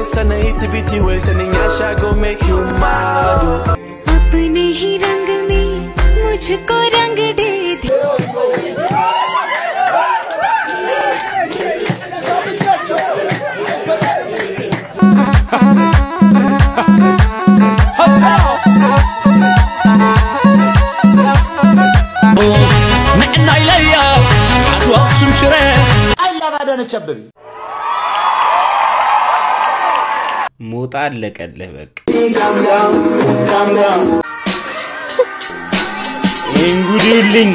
waist and the itty bitty waist and the nyash I go make you mad. oh. अपने ही रंग में मुझको रंग दे दे ንዕና ኢለያ ዓድዋ ኣክሱም ሽረ አይላብ አዳነች አበቤ ሞጣ አለቀልህ በቃ ይህን ጉድ ይውልኝ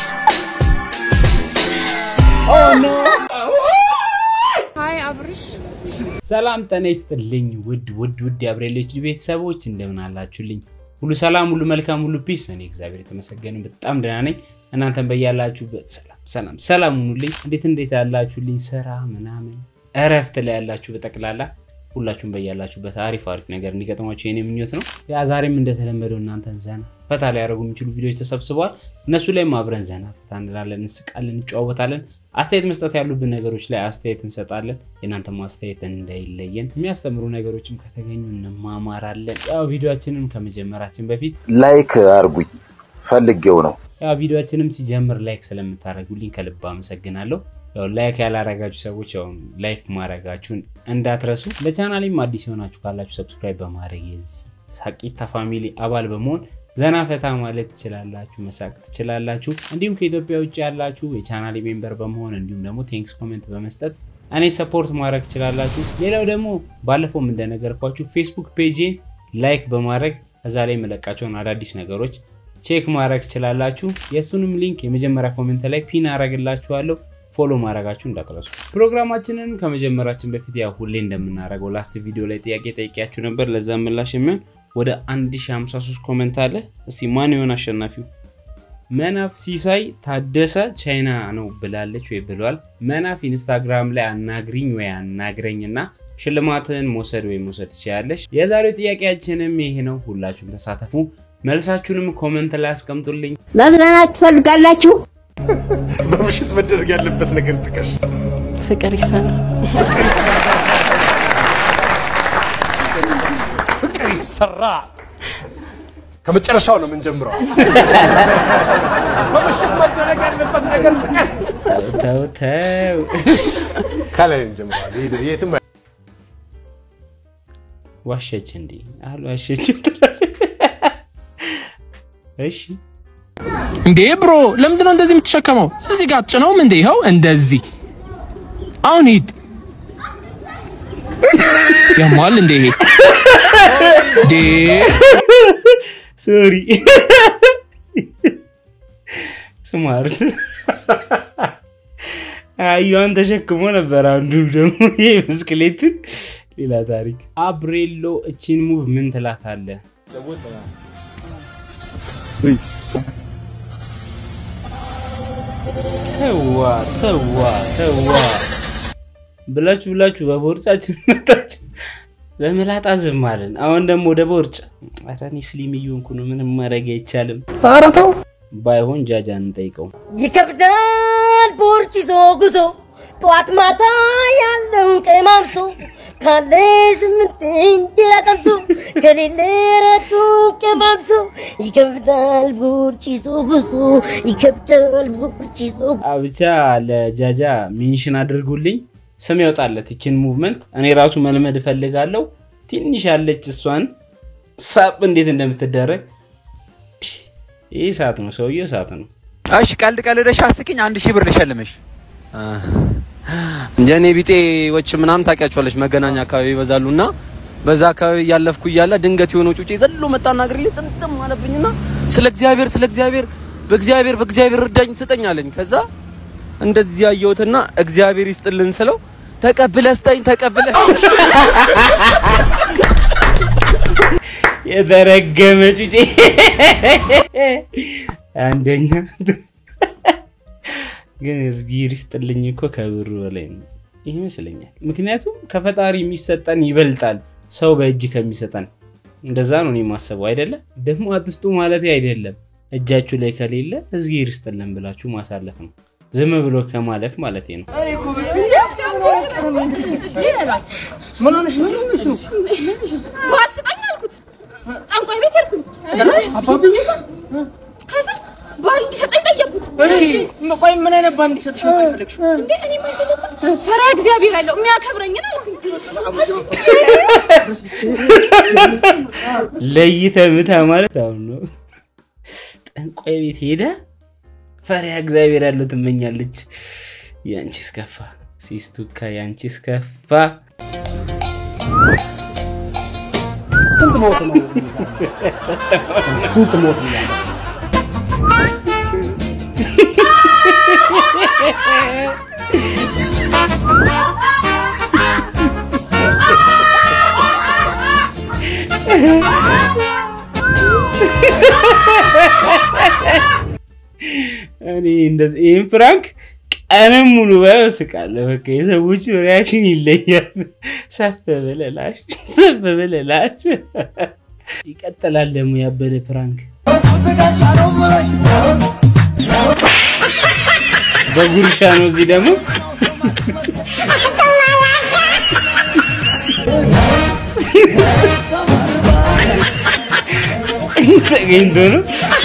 ሰላም ጤና ይስጥልኝ ውድ ውድ ውድ የአብሬሎች ቤተሰቦች እንደምን አላችሁልኝ ሁሉ ሰላም ሁሉ መልካም ሁሉ ፒስ እኔ እግዚአብሔር የተመሰገነ በጣም ደህና ነኝ እናንተን በያላችሁበት ሰላም ሰላም ሰላም ሁኑልኝ እንዴት እንዴት ያላችሁልኝ ስራ ምናምን እረፍት ላይ ያላችሁ በጠቅላላ ሁላችሁም በያላችሁበት አሪፍ አሪፍ ነገር እንዲገጥማችሁ የኔ ምኞት ነው ያ ዛሬም እንደተለመደው እናንተን ዘና ፈታ ሊያደርጉ የሚችሉ ቪዲዮዎች ተሰብስበዋል እነሱ ላይም አብረን ዘና ፈታ እንላለን እንስቃለን እንጨዋወታለን አስተያየት መስጠት ያሉብን ነገሮች ላይ አስተያየት እንሰጣለን የእናንተ አስተያየት እንዳይለየን የሚያስተምሩ ነገሮችም ከተገኙ እንማማራለን ያው ቪዲዮችንም ከመጀመራችን በፊት ላይክ አርጉኝ ፈልጌው ነው። ያው ቪዲዮችንም ሲጀምር ላይክ ስለምታደርጉልኝ ከልብ አመሰግናለሁ ያው ላይክ ያላረጋችሁ ሰዎች ያው ላይክ ማድረጋችሁን እንዳትረሱ ለቻናሌም አዲስ የሆናችሁ ካላችሁ ሰብስክራይብ በማድረግ የዚህ ሳቂታ ፋሚሊ አባል በመሆን ዘና ፈታ ማለት ትችላላችሁ መሳቅ ትችላላችሁ እንዲሁም ከኢትዮጵያ ውጭ ያላችሁ የቻናሌ ሜምበር በመሆን እንዲሁም ደግሞ ቴንክስ ኮሜንት በመስጠት እኔ ሰፖርት ማድረግ ትችላላችሁ ሌላው ደግሞ ባለፈውም እንደነገርኳችሁ ፌስቡክ ፔጅን ላይክ በማድረግ እዛ ላይ የመለቃቸውን አዳዲስ ነገሮች ቼክ ማድረግ ትችላላችሁ የእሱንም ሊንክ የመጀመሪያ ኮሜንት ላይ ፒን አረግላችኋለሁ ፎሎ ማድረጋችሁ እንዳትረሱ ፕሮግራማችንን ከመጀመራችን በፊት ያው ሁሌ እንደምናደርገው ላስት ቪዲዮ ላይ ጥያቄ ጠይቂያችሁ ነበር ለዛ ምላሽ የሚሆን ወደ 1053 ኮመንት አለ እስቲ ማን ይሆን አሸናፊው መናፍ ሲሳይ ታደሰ ቻይና ነው ብላለች ወይ ብሏል መናፍ ኢንስታግራም ላይ አናግሪኝ ወይ አናግረኝ እና ሽልማትን መውሰድ ወይ መውሰድ ትችላለች የዛሬው ጥያቄያችንም ይሄ ነው ሁላችሁም ተሳተፉ መልሳችሁንም ኮመንት ላይ አስቀምጡልኝ መዝናናት ትፈልጋላችሁ? በምሽት መደረግ ያለበት ነገር ጥቀሽ። ፍቅር ይሰራል። ፍቅር ይሰራ። ከመጨረሻው ነው የምንጀምረው። በምሽት መደረግ ያለበት ነገር ጥቀስ። ተው ተው ከላይ እንጀምራለን። ይሄ- የትም አይ- ዋሸች እንዴ አሉ ዋሸች እሺ እንዴ ብሮ ለምንድን ነው እንደዚህ የምትሸከመው? እዚህ ጋር ጭነውም እንዴ ይኸው እንደዚህ። አሁን ሂድ። ያሟል እንዴ ይሄ እንዴ ሶሪ ስማርት አዩዋን ተሸክሞ ነበር አንዱ ደግሞ ይሄ ብስክሌቱን ሌላ ታሪክ አብሬሎ እቺን ሙቭ ምን ትላታለ ተዋ ተዋ ተዋ ብላችሁ ብላችሁ በቦርጫችን መጣችሁ በመላጣ ዝም አለን አሁን ደግሞ ወደ ቦርጭ ኧረ እኔ ስሊም እየሆንኩ ነው ምንም ማድረግ አይቻልም ኧረ ተው። ባይሆን ጃጃ እንጠይቀው ይከብዳል ቦርጭ ይዞ ጉዞ ጠዋት ማታ ያለውን ቀማምሶ ካለ ስምንት እንጀራ ቀምሶ ከሌለ ረቱ ቀማምሶ ይከብዳል ቦርጭ ይዞ ጉዞ ይከብዳል ቦርጭ ይዞ አ ብቻ ለጃጃ ሜንሽን አድርጉልኝ ስም ያውጣለት ይችን ሙቭመንት እኔ ራሱ መልመድ እፈልጋለሁ ትንሽ ያለች እሷን ሳብ እንዴት እንደምትደረግ ይህ ሰዓት ነው ሰውየው ሰዓት ነው እሺ ቀልድ ቀልደሽ አስቂኝ፣ አንድ ሺህ ብር ልሸልምሽ። የኔ ቢጤዎች ምናምን ታውቂያቸዋለች መገናኛ አካባቢ ይበዛሉ እና በዛ አካባቢ እያለፍኩ እያለ ድንገት የሆነ ጩጬ ዘሎ መጣና እግሬ ላይ ጥምጥም አለብኝና ስለ እግዚአብሔር ስለ እግዚአብሔር በእግዚአብሔር በእግዚአብሔር እርዳኝ ስጠኝ አለኝ። ከዛ እንደዚህ ያየሁትና እግዚአብሔር ይስጥልን ስለው ተቀብለ ስጠኝ ተቀብለ የተረገመ ጩጬ አንደኛ ግን እግዜር ይስጥልኝ እኮ ከብሩ በላይ ነው ይመስለኛል። ምክንያቱም ከፈጣሪ የሚሰጠን ይበልጣል ሰው በእጅ ከሚሰጠን። እንደዛ ነው እኔ የማስበው አይደለም። ደግሞ አትስጡ ማለት አይደለም። እጃችሁ ላይ ከሌለ እግዜር ይስጥልን ብላችሁ ማሳለፍ ነው። ዝም ብሎ ከማለፍ ማለት ነው። ምን ሆነሽ ነው? ምን ሆነሽ ነው? ባል ስጠኝ አልኩት። ጠንቋይ ቤት ሄድኩኝ። አባብዬ ጋር? ከዛ ባል እንዲሰጠኝ ጠየቅኩት። እሺ፣ ቆይ ምን አይነት ባል እንዲሰጥሽ ነው የፈለግሽው? እንዴ እኔ የማይፈልግበት ፈሪሃ እግዚአብሔር ያለው የሚያከብረኝን አልኩኝ። ለይተህ ምታ ማለት አሁን ነው። ጠንቋይ ቤት ሄዳ ፈሪሃ እግዚአብሔር ያለው ትመኛለች። ያንቺስ ከፋ ሲስቱካ፣ ያንቺስ ከፋ። ስንት ሞት ነው? ስንት ሞት ነው? እኔ እንደዚህ ይህን ፍራንክ ቀንም ሙሉ ባየው እስቃለሁ። በቃ የሰዎቹ ሪያክሽን ይለያል። ሰፍ ብለላሽ ሰፍ ብለላሽ። ይቀጥላል ደግሞ ያበደ ፕራንክ በጉርሻ ነው። እዚህ ደግሞ ተገኝቶ ነው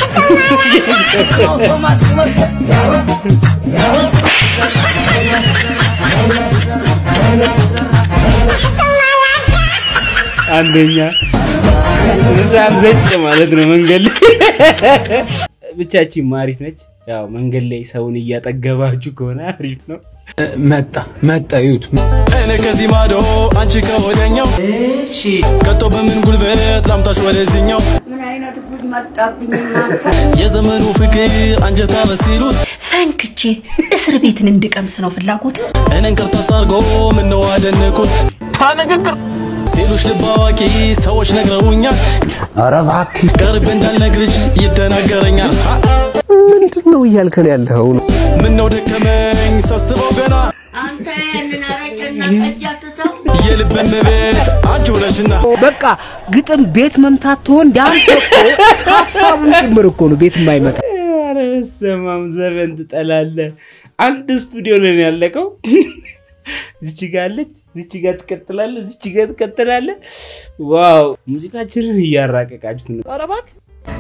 አንደኛ ምሳል ዘጭ ማለት ነው መንገድ ላይ ብቻችን ማሪፍ ነች። ያው መንገድ ላይ ሰውን እያጠገባችሁ ከሆነ አሪፍ ነው። መጣ መጣ ይዩት እኔ ከዚህ ማዶ አንቺ ከወደኛው እሺ ከቶ በምን ጉልበት ላምታሽ ወደዚህኛው ምን አይነት ጉድ መጣብኝ እናንተ። የዘመኑ ፍቅር አንጀታ በሲሉት ፈንክቼ እስር ቤትን እንድቀምስ ነው ፍላጎት። እኔን ከርታታ አድርጎ ምነው አደነኩት ንግግር ሲሉሽ ልብ አዋቂ ሰዎች ነግረውኛል። ኧረ እባክህ ቀርቤ እንዳልነግርሽ ይደናገረኛል። ሀ! ምንድን ነው እያልከን ያለኸው? ምነው ደከመኝ ሳስበው ገና አንተ ያንን አረቄና ጠጅ አትተው። የልብን ቤት አንቺ ነሽና በቃ ግጥም ቤት መምታት ትሆን ዳንተ እኮ ሀሳቡን ጭምር እኮ ነው ቤት የማይመጣ ኧረ በስመ አብ ዘፈን ትጠላለህ። አንድ ስቱዲዮ ላይ ነው ያለቀው። ዝች ጋ አለች፣ ዝች ጋ ትቀጥላለህ፣ ዝች ጋ ትቀጥላለህ። ዋው ሙዚቃችንን እያራቀቃችሁት ነው። ኧረ እባክህ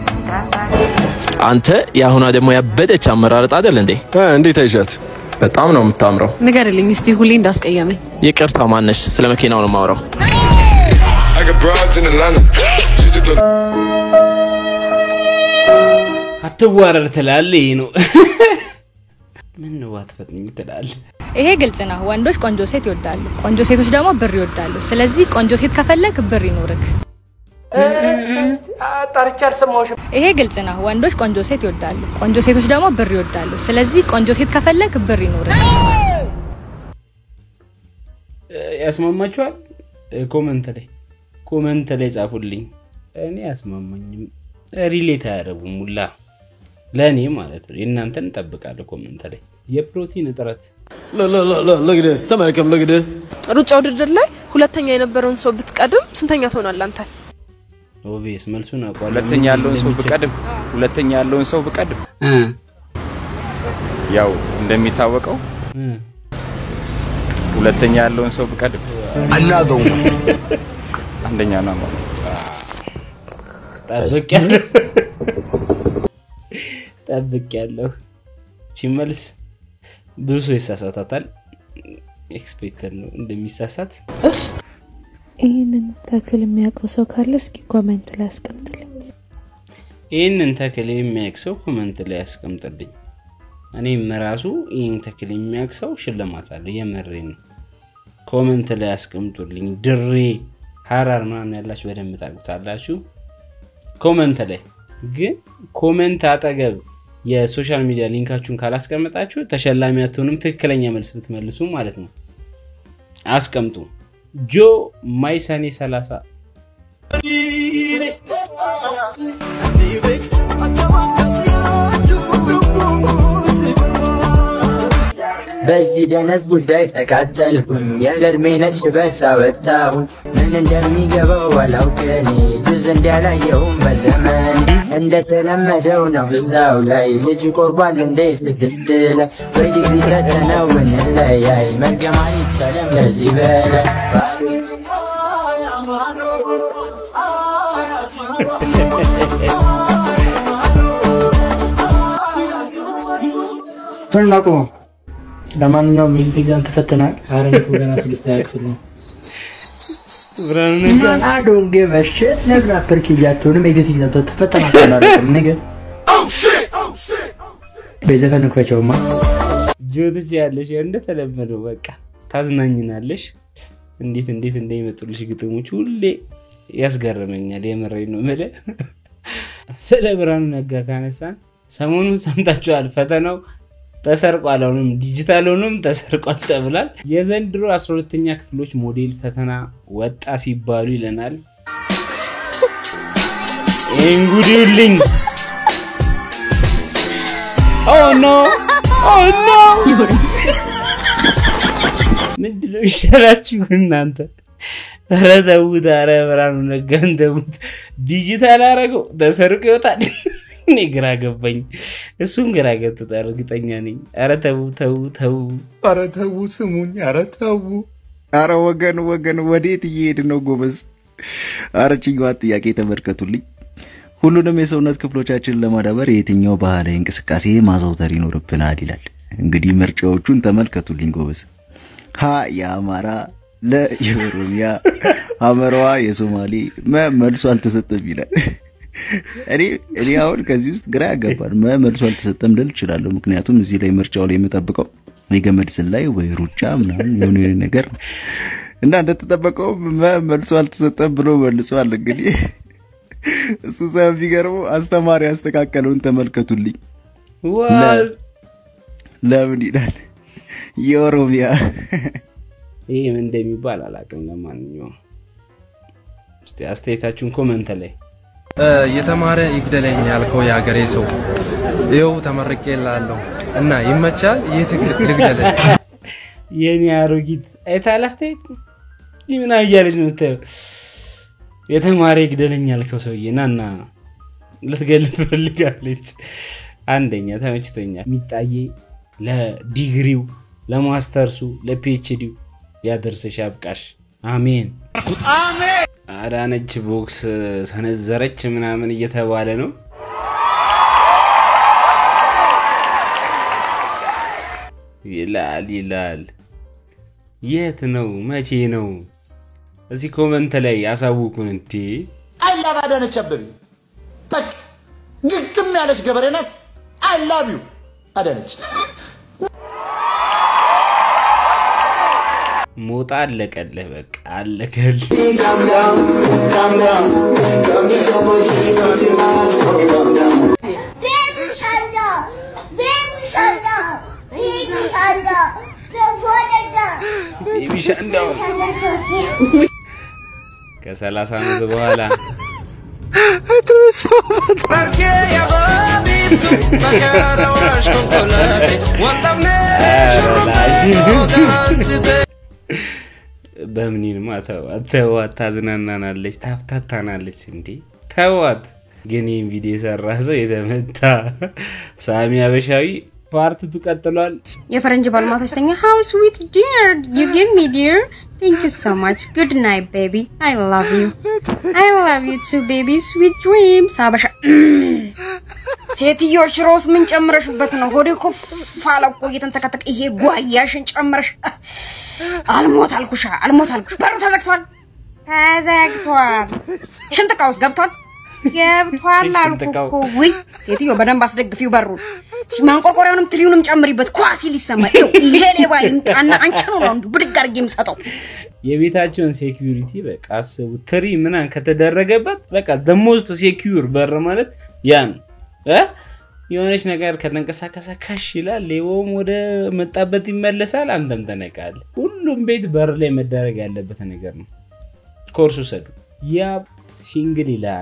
አንተ የአሁኗ ደግሞ ያበደች አመራረጥ አይደል እንዴ? እንዴት አይሻት? በጣም ነው የምታምረው። ንገርልኝ እስቲ ሁሌ እንዳስቀየመኝ። ይቅርታ ማነሽ? ስለ መኪናው ነው የማወራው። I got broads in Atlanta. She's at the አትዋረድ ትላለህ። ይሄ ነው ምን ነው አትፈጥኝ ትላለህ። ይሄ ግልጽ ነው። ወንዶች ቆንጆ ሴት ይወዳሉ፣ ቆንጆ ሴቶች ደግሞ ብር ይወዳሉ። ስለዚህ ቆንጆ ሴት ከፈለግ ብር ይኖርክ። ጠርቼ አልሰማሁሽም። ይሄ ግልጽ ነው። ወንዶች ቆንጆ ሴት ይወዳሉ፣ ቆንጆ ሴቶች ደግሞ ብር ይወዳሉ። ስለዚህ ቆንጆ ሴት ከፈለግ ብር ይኖርክ። ያስማማችኋል? ኮመንት ላይ ኮመንት ላይ ጻፉልኝ። እኔ ያስማማኝም ሪሌት አያደርጉም ሙላ ለእኔ ማለት ነው። የእናንተን እንጠብቃለሁ ኮመንት ላይ የፕሮቲን እጥረት Look at this. Somebody come look at this. ሩጫ ውድድር ላይ ሁለተኛ የነበረውን ሰው ብትቀድም ስንተኛ ትሆናለህ አንተ? ኦቪየስ መልሱን አውቋለሁ። ሁለተኛ ያለውን ሰው ብቀድም ሁለተኛ ያለውን ሰው ብቀድም ያው እንደሚታወቀው ሁለተኛ ያለውን ሰው ብቀድም Another one. አንደኛ ነው ማለት ጠብቅ ያለሁ ጠብቅ ያለሁ ሲመልስ ብዙ ሰው ይሳሳታታል። ኤክስፔክተድ ነው እንደሚሳሳት። ይህንን ተክል የሚያውቀው ሰው ካለ እስኪ ኮሜንት ላይ አስቀምጥልኝ። ይህንን ተክል የሚያውቅ ሰው ኮመንት ላይ ያስቀምጥልኝ። እኔም ራሱ ይህን ተክል የሚያውቅ ሰው ሽልማት አለ። የመሬ ነው። ኮመንት ላይ ያስቀምጡልኝ። ድሬ ሀራር ምናምን ያላችሁ በደንብ ታውቁታላችሁ። ኮመንት ላይ ግን ኮመንት አጠገብ የሶሻል ሚዲያ ሊንካችሁን ካላስቀመጣችሁ ተሸላሚ አትሆኑም። ትክክለኛ መልስ ብትመልሱ ማለት ነው። አስቀምጡ። ጆ ማይ ሰኔ 30 በዚህ ደነት ጉዳይ ተቃጠልኩኝ ያለ እድሜ ነጭ ሽበት አወጣሁኝ ምን እንደሚገባው አላውቅ እኔ ብዙ ዘንድ ያላየውም በዘመን እንደተለመደው ነው እዛው ላይ ልጅ ቆርቧል እንደ ስድስት ላይ ወይ ዲግሪ ሰጠነው ብንለያይ መገማ ይቻለም ከዚህ በላይ ምን አቁመው። ለማንኛውም ሚዚክ ኤግዛም ተፈተናል። አረን ገና ስድስተኛ ክፍል ነው። ማን አዶንጌ መሸት ነግራ ፐርኬጅ አትሆንም። ኤግዚት ኤግዛም ትፈተናል። ነገር በዘፈን ክፈቸውማ ጆትች ያለሽ እንደተለመደው በቃ ታዝናኝናለሽ። እንዴት እንዴት እንደሚመጡልሽ ግጥሞች ሁሌ ያስገርመኛል። የምሬን ነው የምልህ። ስለ ብርሃኑ ነጋ ካነሳን ሰሞኑን ሰምታችኋል። ፈተናው ተሰርቋል፣ አሁንም ዲጂታል ሆኖም ተሰርቋል ተብሏል። የዘንድሮ 12ተኛ ክፍሎች ሞዴል ፈተና ወጣ ሲባሉ ይለናል። ይህን ጉድ ይውልኝ። ኦ ኖ ኦ ኖ ምንድነው ይሻላችሁ እናንተ? ኧረ ተዉት፣ ኧረ ብርሃኑ ነጋን ተዉት። ዲጂታል አረገው ተሰርቆ ይወጣል። እኔ ግራ ገባኝ፣ እሱም ግራ ገብቶታል፣ እርግጠኛ ነኝ። ኧረ ተዉ ተዉ ተዉ፣ ኧረ ተዉ ስሙኝ፣ ኧረ ተዉ። ኧረ ወገን ወገን፣ ወዴት እየሄድ ነው ጎበዝ? ኧረ ችኛዋን ጥያቄ ተመልከቱልኝ። ሁሉንም የሰውነት ክፍሎቻችንን ለማዳበር የትኛው ባህላዊ እንቅስቃሴ ማዘውተር ይኖርብናል ይላል። እንግዲህ ምርጫዎቹን ተመልከቱልኝ ጎበዝ። ሀ የአማራ፣ ለ የኦሮሚያ፣ ሐመራዋ የሶማሌ፣ መ መልሶ አልተሰጠም ይላል። እኔ እኔ አሁን ከዚህ ውስጥ ግራ ያጋባል። መ መልሶ አልተሰጠም ልል እችላለሁ። ምክንያቱም እዚህ ላይ ምርጫው ላይ የምጠብቀው የገመድ ዝላይ ወይ ሩጫ ምናምን የሆነ የሆነ ነገር እና እንደተጠበቀው መ መልሶ አልተሰጠም ብሎ መልሷል። እንግዲህ እሱ ሳይሆን ቢገርመው አስተማሪ ያስተካከለውን ተመልከቱልኝ። ለምን ይላል የኦሮሚያ ይህ ምን እንደሚባል አላውቅም። ለማንኛውም እስቲ አስተያየታችሁን ኮመንት ላይ የተማረ ይግደለኝ ያልከው የሀገሬ ሰው ይኸው ተመርቄ ላለሁ እና ይመቻል። ይህ ትግል ልግደለኝ። የኔ አሮጊት አይተሃል? አስተያየት ይህ ምን እያለች ነው የምታየው? የተማረ ይግደለኝ ያልከው ሰውዬ ናና ልትገል ትፈልጋለች። አንደኛ ተመችቶኛል። ሚጣዬ ለዲግሪው፣ ለማስተርሱ፣ ለፒኤችዲው ያደርስሽ ያብቃሽ። አሜን አዳነች ቦክስ ሰነዘረች ምናምን እየተባለ ነው። ይላል ይላል። የት ነው? መቼ ነው? እዚህ ኮመንት ላይ ያሳውቁን። እንዴ አይ ላቭ አዳነች አበቤ በቃ ግግም ያለች ገበሬ ናት። አይ ላቭ ዩ አዳነች። ሞጣ አለቀልህ፣ በቃ አለቀልህ። ቤቢ ሻንዳው ከሰላሳ ዓመት በኋላ በምኒንማ ተዋት ተዋት፣ ታዝናናናለች፣ ታፍታታናለች። እንዴ ተዋት። ግን ይህን ቪዲዮ የሰራ ሰው የተመታ ሳሚ አበሻዊ ፓርትቱ ቀጥሏል። የፈረንጅ ባልማታ ስተኛ ሃው ስዊት ዲር ዩ ጊቭ ሚ ዲር ቴንክ ዩ ሶ ማች ጉድ ናይት ቤቢ አይ ላቭ ዩ አይ ላቭ ዩ ቱ ቤቢ ስዊት ድሪምስ አበሻ ሴትዮ ሽሮስ ምን ጨምረሽበት ነው? ሆዴ ኮፍ አለ እኮ እየተንተከተከ። ይሄ ጓያሽን ጨምረሽ አልሞት አልኩሻ፣ አልሞት አልኩሽ። በሩ ተዘግቷል፣ ተዘግቷል። ሽንት ዕቃ ውስጥ ገብቷል፣ ገብቷል አልኩ እኮ። ውይ ሴትዮ በደንብ አስደግፊው በሩን፣ ማንቆርቆሪያውንም ትሪውንም ጨምሪበት። ኳ ሲል ይሰማል። ይኸው ይሄ ሌባ ይምጣና አንቺኑ ነው እንዲሁ ብድግ አድርጌ የምሰጠው። የቤታቸውን ሴኪዩሪቲ በቃ አስቡ። ትሪ ምናምን ከተደረገበት በቃ ደሞስት ሴኪዩር በር ማለት ያ ነው እ የሆነች ነገር ከተንቀሳቀሰ ከሽ ይላል፣ ሌባውም ወደ መጣበት ይመለሳል። አንተም ተነቃል። ሁሉም ቤት በር ላይ መደረግ ያለበት ነገር ነው። ኮርስ ውሰዱ። ያ ሲንግል ይላል።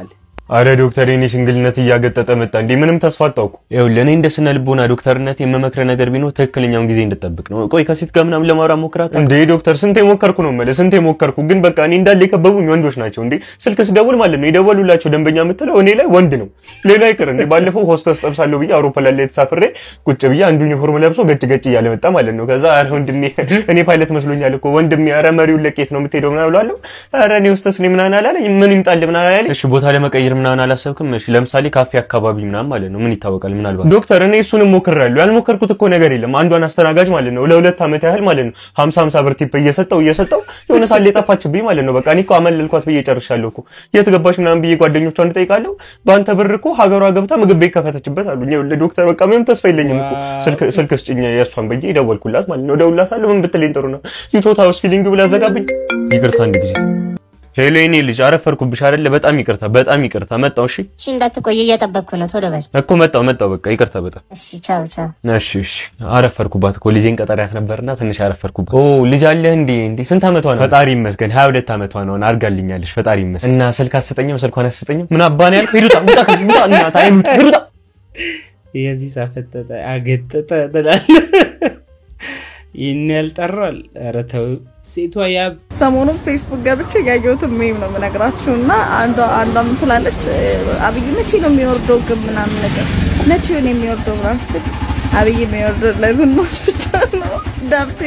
አረ ዶክተር የኔ ሽንግልነት እያገጠጠ መጣ እንዴ! ምንም ተስፋ አጣውኩ። ይኸውልህ እኔ እንደ ስነ ልቦና ዶክተርነት የምመክረ ነገር ቢኖር ትክክለኛውን ጊዜ እንድጠብቅ ነው። ቆይ ከሴት ጋር ምናምን ለማውራት ሞክራት እንዴ ዶክተር፣ ስንቴ ሞከርኩ ነው የምልህ፣ ስንቴ ሞከርኩ። ግን በቃ እኔ እንዳለ የከበቡኝ ወንዶች ናቸው። እንዴ ስልክ ስደውል ማለት ነው የደወሉላቸው ደንበኛ የምትለው እኔ ላይ ወንድ ነው። ሌላ ይቅር እንዴ ባለፈው ሆስተስ ጠብሳለሁ ብዬ አውሮፕላን ላይ ተሳፍሬ ቁጭ ብዬ አንዱ ዩኒፎርም ለብሶ ገጭ ገጭ እያለ መጣ ማለት ነው። ከዛ አረ ወንድሜ እኔ ፓይለት መስሎኛል እኮ ወንድሜ፣ አረ መሪውን ለቄት ነው የምትሄደው ምናምን እለዋለሁ። አረ እኔ ሆስተስ ነኝ ምናምን አላለኝ። ምን ይምጣልህ ምናምን አላለኝ። እሺ ቦታ ለመቀየር ምናምን አላሰብክም? እሺ ለምሳሌ ካፌ አካባቢ ምናምን ማለት ነው። ምን ይታወቃል? ምናልባት ዶክተር፣ እኔ እሱንም ሞክሬያለሁ። ያልሞከርኩት እኮ ነገር የለም። አንዷን አስተናጋጅ ማለት ነው ለሁለት ዓመት ያህል ማለት ነው 50 50 ብር ቲፕ እየሰጠው እየሰጠው የሆነ ሳለ የጠፋችብኝ ማለት ነው። በቃ እኔ እኮ አመለልኳት ብዬ ጨርሻለሁ እኮ የት ገባሽ ምናምን ብዬ ጓደኞቿን እጠይቃለሁ። በአንተ ብር እኮ ሀገሯ ገብታ ምግብ ቤት ከፈተችበት አሉኝ። ይኸውልህ ዶክተር፣ በቃ ምንም ተስፋ የለኝም እኮ ስልክ ስልክ ስጭኝ የእሷን ብዬ ደወልኩላት ማለት ነው። እደውልላታለሁ ምን ብትለኝ ጥሩ ነው ዩቶታ ውስጥ ፊሊንግ ብላ ዘጋብኝ። ይቅርታ አንድ ጊዜ ሄሎ የኔ ልጅ አረፈርኩብሽ አይደለ? በጣም ይቅርታ፣ በጣም ይቅርታ። መጣው። እሺ እሺ፣ እንዳትቆይ እየጠበቅኩ ነው። ቶሎ በል። እኮ መጣው መጣው። በቃ ይቅርታ በጣም እሺ፣ ቻው ቻው። እሺ እሺ። አረፈርኩባት እኮ ልጄን ቀጠሪያት ነበርና ትንሽ አረፈርኩባት። ኦ ልጅ አለህ እንዴ? እንዴ ስንት ዓመቷ ነው? ፈጣሪ ይመስገን 22 ዓመቷ ነው። አድጋልኛለች። ፈጣሪ ይመስገን። እና ስልክ አትሰጠኝም? ስልኳን አትሰጠኝም? ምን አባን ያልኩ ሂዱታ ውጣ ከዚህ ውጣ እናታ አይሙት ሂዱታ የዚህ ሳፈጠጠ አገጠጠ ትላለህ። ይህን ያልጠራል። ኧረ ተው ሴቷ ያ ሰሞኑን ፌስቡክ ገብቼ ያየሁትን ሜም ነው የምነግራችሁ እና አንዷ አንዷ ምን ትላለች አብይ መቼ ነው የሚወርደው ግን ምናምን ነገር መቼ ነው የሚወርደው ምናምን ስትል አብይ የሚወርደው ለዝናሽ ብቻ ነው ዳብቴ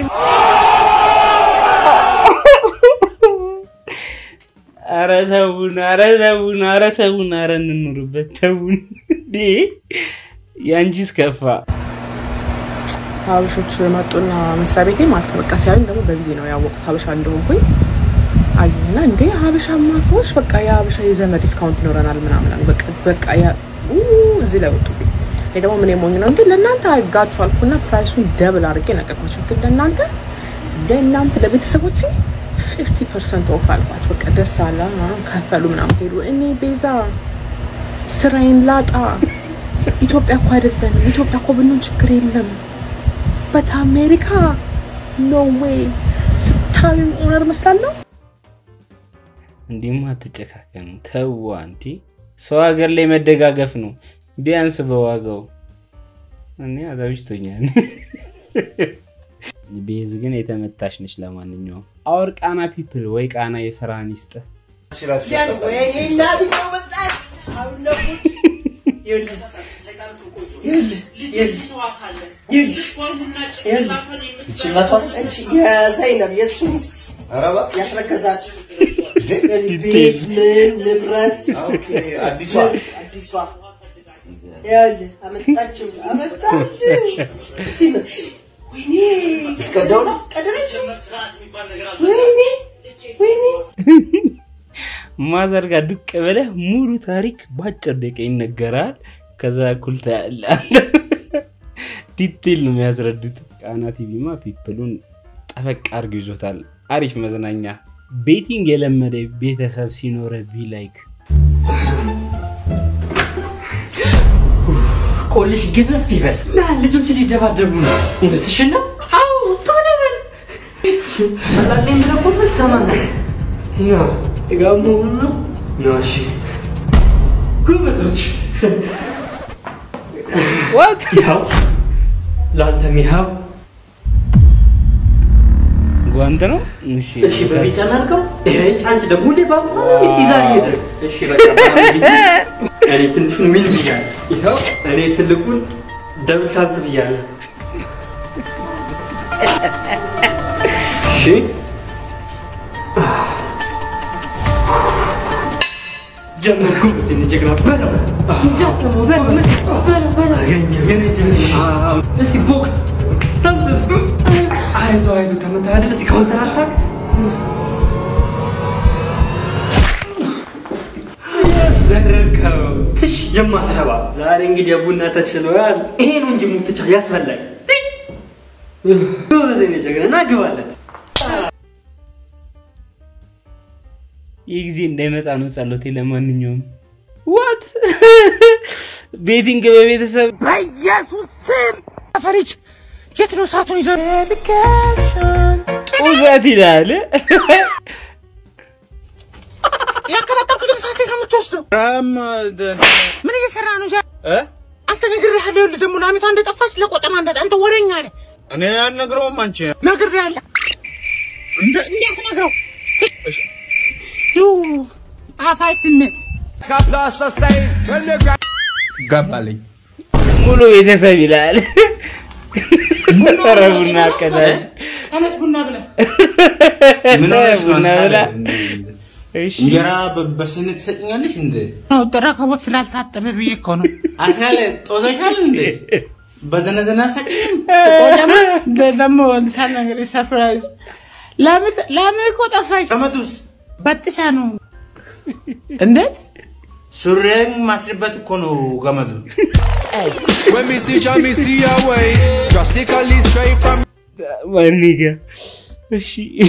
ኧረ ተውን፣ ኧረ ተውን፣ ኧረ ተውን፣ ኧረ እንኑርበት ተውን። እንዴ ያንቺስ ከፋ። ሀበሾች መጡና መስሪያ ቤቴ ማለት ነው። በቃ ሲያዩኝ ደግሞ በዚህ ነው ያወቁት ሀበሻ እንደሆንኩኝ አዩና እንዴ ሀበሻ ማኮች በቃ የሀበሻ የዘመድ ዲስካውንት ይኖረናል ምናምን አሉ። በቃ በቃ ያ ኡ እዚህ ላይ ወጡብኝ። እኔ ደግሞ ምን የሞኝ ነው እንዴ ለእናንተ አይጋችሁ አልኩና ፕራይሱን ደብል አድርጌ ነገርኳቸው። ግን ለእናንተ ለእናንተ ለቤተሰቦች ፊፍቲ ፐርሰንት ኦፍ አልኳቸው። በቃ ደስ አለ ምናምን ከፈሉ ምናምን ሄዱ። እኔ ቤዛ ስራዬን ላጣ ኢትዮጵያ እኮ አይደለንም። ኢትዮጵያ እኮ ብንሆን ችግር የለም በት አሜሪካ ኖ ዌይ ስታዩኝ ኦነር መስላለሁ። እንዲህማ አትጨካከኑ፣ ተው አንቲ። ሰው ሀገር ላይ መደጋገፍ ነው ቢያንስ በዋጋው። እኔ አዛብጅቶኛል። ቤዝ ግን የተመታሽ ነች። ለማንኛውም አወር ቃና ፒፕል ወይ ቃና የስራን ይስጥ። የዘይነብ የእሱ ሚስት ያስረገዛት ቤት ምን ንብረት አዲሷ አዲሷ ይኸውልህ አመጣችው አመጣችው። እስቲ ምን ወይኔ ቀደው ነው ቀደረችው። ወይኔ ወይኔ ማዘር ጋር ዱቅ ብለህ ሙሉ ታሪክ በአጭር ደቂቃ ይነገራል። ከዛ እኩል ታያለህ አንተ። ዲቴል ነው የሚያስረዱት። ቃና ቲቪማ ፒፕሉን ጠፈቅ አድርጎ ይዞታል። አሪፍ መዝናኛ። ቤቲንግ የለመደ ቤተሰብ ሲኖረ ቢ ላይክ ቆልሽ ግፍፍ ይበል ና ልጆች ሊደባደቡ ነው። እውነትሽን ነው? አዎ ቶሎ በል አላለኝ ብለህ እኮ ብል ትሰማለህ። ና ጋሞ ነው ነው እሺ ጎበዞች ዋት ያው ለአንተ ሚሃብ ጓንት ነው። እሺ እሺ በቢጫ እናድርገው። ይሄ አንቺ ደግሞ ሁሌ በአምሳ ነው። እስቲ ዛሬ ሄደ። እሺ በቃ እኔ ትንሹን ምን ብያለሁ? ይኸው እኔ ትልቁን ደብል ቻንስ ብያለሁ። እሺ ጀምር ጉብት ጀግና በለው እንዳትሰማው በለው በለው በለው አገኘ የኔ ጀግና አዎ እስቲ ቦክስ ሰምተስ አይዞ አይዞ ተመታ አይደል እስቲ ካውንተር አታክ ዘረከው ትሽ የማትረባ ዛሬ እንግዲህ የቡና ተችሏል። ይሄ ነው እንጂ ሙትቻ ያስፈላል። ጎበዝ የኔ ጀግና ና ግባለት። ይህ ጊዜ እንዳይመጣ ነው ጸሎቴ። ለማንኛውም ዋት ቤቲንግ በቤተሰብ በኢየሱስ ስም ፈሪጅ የት ነው ሰዓቱን ይዞ ጡዘት ይላል። ያከታተልኩትን ሰዓት ከምትወስዱ የምትወስደው? ምን እየሰራ ነው? አንተ ነግሬሃለሁ። ይኸውልህ ደግሞ ላሚቷ እንደጠፋች ለቆጠማ እንደ አንተ ወሬኛ አለ እኔ አልነግረውም። አንቺ ነግሬሃለሁ። እንደ- እንዳትነግረው ዩ አፋይ ስሜት ገባልኝ። ሙሉ ቤተሰብ ይላል። ኧረ ቡና አቀዳል ተነስ ቡና ብለህ ምን ሆነሽ ነው? ቡና ብላ እንጀራ በ- በስኒ ትሰጭኛለሽ እንዴ? ነው ረከቦት ስላልታጠበ ብዬ እኮ ነው። አስያለ ጦዘሻል እንዴ? በዘነዘና ሰጭኝም ቆጨማ ደግሞ ልሳን ነገር ሰርፕራይዝ ለምን እኮ ጠፋች? ገመዱስ በጥሳ ነው። እንዴት ሱሬን ማስርበት እኮ ነው ገመዱ። When me see Jah, me see a way. Drastically straight from. ማኒጋ እሺ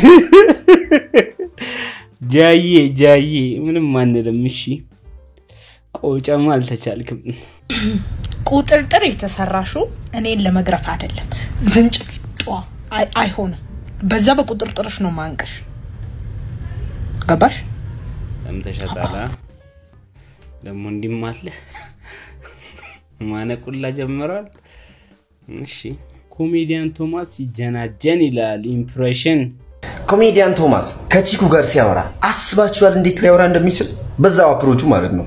ጃዬ ጃዬ ምንም አንልም። እሺ ቆጨማ አልተቻልክም። ቁጥርጥር የተሰራሽው እኔን ለመግረፍ አይደለም። ዝንጭት ጧ አይ- አይሆንም። በዛ በቁጥርጥርሽ ነው ማንቀሽ። ገባሽ? ሰምተሻታል? አ? ደግሞ እንዲህም አለ ማነቁላ ጀምሯል። እሺ ኮሜዲያን ቶማስ ሲጀናጀን ይላል ኢምፕሬሽን ኮሜዲያን ቶማስ ከቺኩ ጋር ሲያወራ አስባችኋል እንዴት ሊያወራ እንደሚችል? በዛው አፕሮቹ ማለት ነው።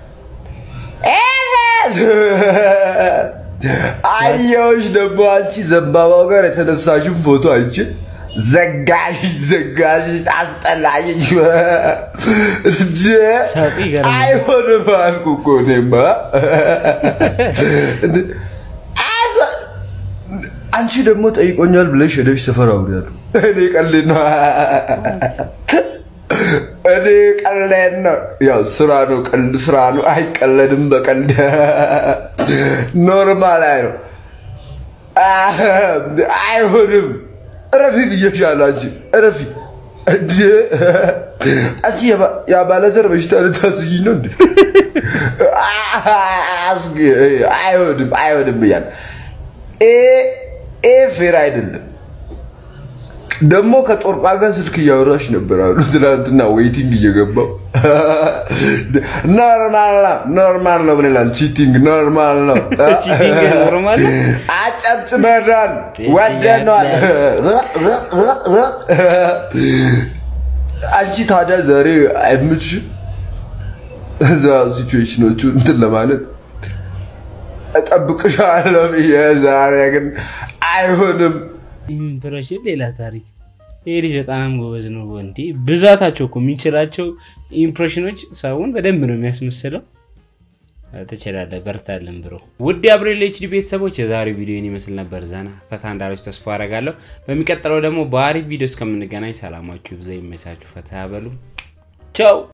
አየሁሽ ደግሞ አንቺ ዘንባባው ጋር የተነሳሽን ፎቶ አይቼ ዘጋሽ ዘጋሽ አስጠላኝ እንጂ አይሆንም አልኩ እኮ እኔማ አስ- አንቺ ደግሞ ጠይቆኛል ብለሽ ሄደሽ ሰፈር አውሪያለሁ እኔ ቀልድ ነው እኔ ቀልድ ነው ያው ስራ ነው ቀልድ ስራ ነው አይቀለድም በቀልድ ኖርማል አይ ነው አይሆንም እረፊ ብዬሻለሁ አንቺ እረፊ እንዴ አንቺ የባ- የባለዘር በሽታ ልታስይኝ ነው እንዴ አስጊ አይሆንም አይሆንም ብያለሁ ይሄ ይሄ ፌር አይደለም ደግሞ ከጦርጳ ጋር ስልክ እያወራሽ ነበር አሉ ትናንትና ዌይቲንግ እየገባው ኖርማል ነው ኖርማል ነው ብለናል ቺቲንግ ኖርማል ነው ቺቲንግ ኖርማል ነው? አጨብጭበናል ወደኗል አንቺ ታዲያ ዛሬ አይምችሽም እዛ ሲቹዌሽኖቹ እንትን ለማለት እጠብቅሻለሁ ብዬ ዛሬ ግን አይሆንም ኢምፕሬሽን ሌላ ታሪክ። ይሄ ልጅ በጣም ጎበዝ ነው። እንዴ ብዛታቸው እኮ የሚችላቸው ኢምፕሬሽኖች ሰውን በደንብ ነው የሚያስመስለው። ትችላለህ፣ በርታለን ብሮ። ውድ የአብሬል ኤችዲ ቤተሰቦች የዛሬው ቪዲዮን ይመስል ነበር። ዘና ፈታ እንዳላችሁ ተስፋ አደርጋለሁ። በሚቀጥለው ደግሞ በአሪፍ ቪዲዮ እስከምንገናኝ ሰላማችሁ ይብዛ፣ ይመቻችሁ፣ ፈታ ያበሉ። ቻው